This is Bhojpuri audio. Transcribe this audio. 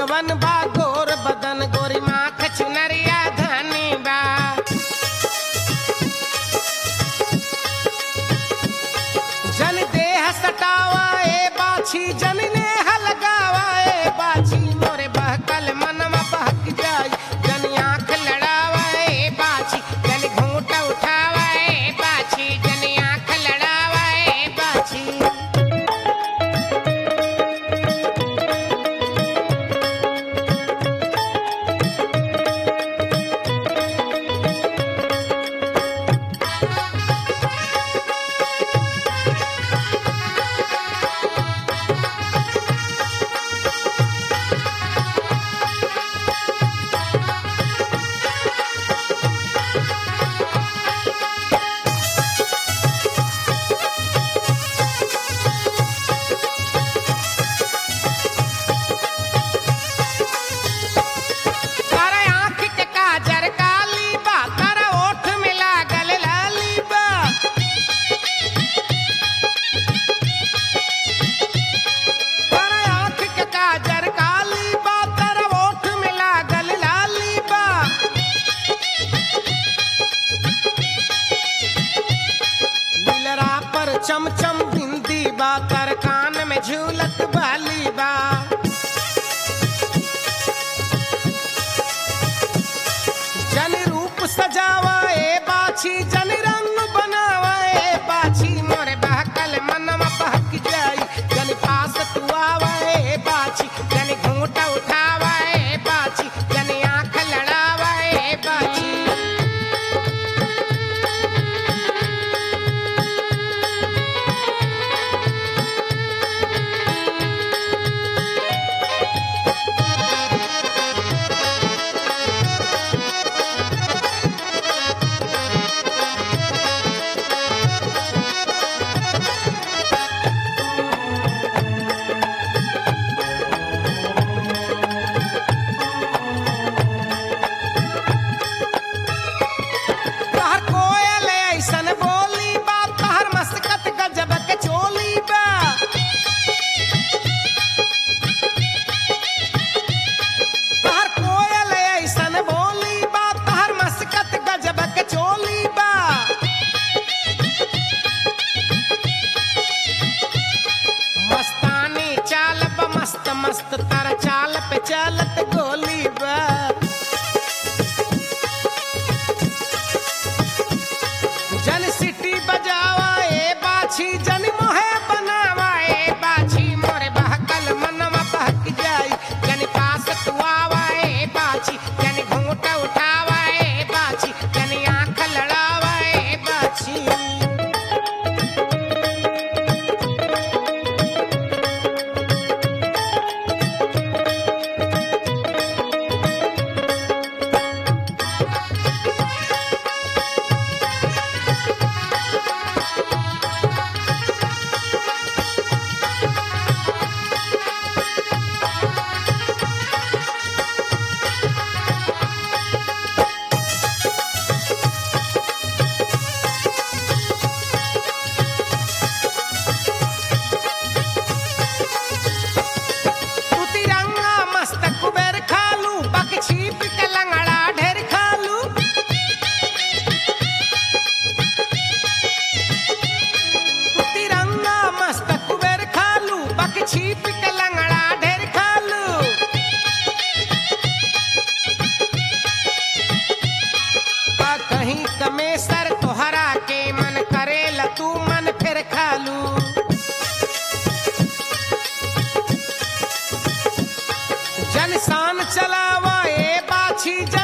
जवन बा गोर बदन गोरी माख चुनरिया धनी बा जन देह सटावा ए बाछी जन नेह लगावा ए बाछी मोरे बहकल मनवा बहक जाई जन आंख लड़ावा ए बाछी जन घूंट उठावा ए बाछी जन आंख लड़ावा ए बाछी तारा आँख के काजर काली बा तारा ओठ में लागल लाली बा तारा आँख के काजर काली बा तारा ओठ में लागल लाली बा दिलरा पर चमचम बिंदी बा तर कान में झूलत बाली बा जन रूप सजावा ए बाछी जन रंग बनावा ए बाछी मोरे बहकल मनवा बहक जाई जन पास तू आवा ए बाछी जन घूंट उठावा ए बाछी जन आंख लड़ावा ए बाछी तहर कोयल ऐसन बोली बा तहर मस्कत गजब के चोली बा तहर कोयल ऐसन बोली बा तहर मस्कत गजब के चोली बा मस्तानी चाल बा मस्त मस्त तारा चाल पे चलत गोली बा जन सिटी बजावा ए बाछी जन मोहे बनावा ए बाछी मोरे बहकल मनवा बहक जाई जन पास तू आवा ए बाछी जन घूंट उठावा ए बाछी जन आंख लड़ावा ए बाछी तू तिरंगा मस्त कुबेर खालू बक छीप के लंगड़ा ढेर खालू तू तिरंगा मस्त कुबेर खालू बक छीप के लंगड़ा ढेर खालू आ कहीं कमेसर तोहरा के मन करेला तू मन फिर खालू जन शान चलावा ए बाछी जन